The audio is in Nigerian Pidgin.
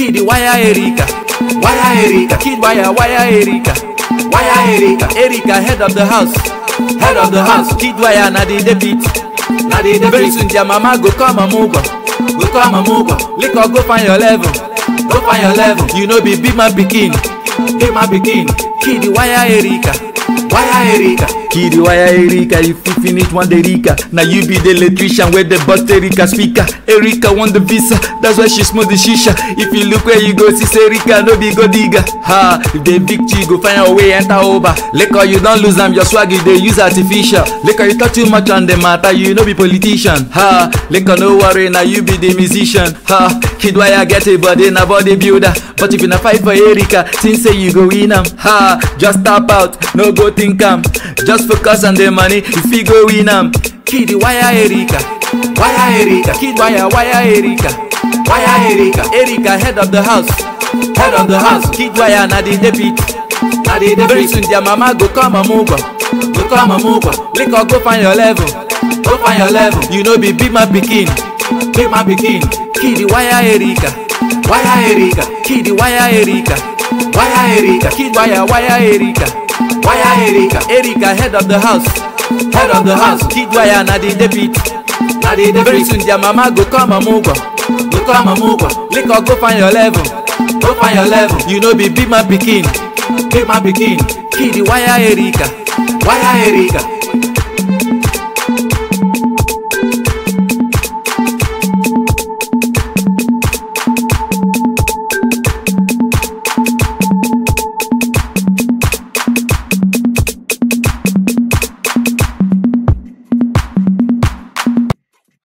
Kid wire Erika, wire Erika, kid wire wire Erika, wire Erika, Erika head of the house, head of the house, kid wire na the debit, na the debit. Very soon their mama go come amugo, go come amugo, lick or go find your level, go find your level. You know be big man pikin, big man pikin, kid wire Erika, wire Erika. Kid wire Erika, if you finish one day Erika Now you be the electrician where the bust Erika speaker Erika want the visa, that's why she smoke the shisha If you look where you go, see say Erika no be go digger Ha, if they victory go find your way enter over Liquor you don't lose them, your swag you they use artificial Liquor you talk too much on the matter, you no be politician Ha, liquor no worry, now you be the musician Ha, kid wire get a body, na body builder But if you na fight for Erika, think say you go win am Ha, just tap out, no go think am Just focus on the money if you go win am. Kid wire Erika, wire Erika, kid wire wire Erika, wire Erika, Erika head of the house, head of the house, kid wire na the debit, na the debit. Very soon their mama go come amugo, go come amugo, lick or go find your level, go find your level. You know be big man pikin, big man pikin, kid wire Erika, wire Erika, kid wire Erika, wire Erika, kid wire wire Erika. Wire Erika, Erika head of the house, head of the house. Kid wire na the debit, na the debit. Very soon their mama go come amugo, go come amugo. Lick or go find your level, go find your level. You know be big man pikin, big man pikin. Kid wire Erika, wire Erika,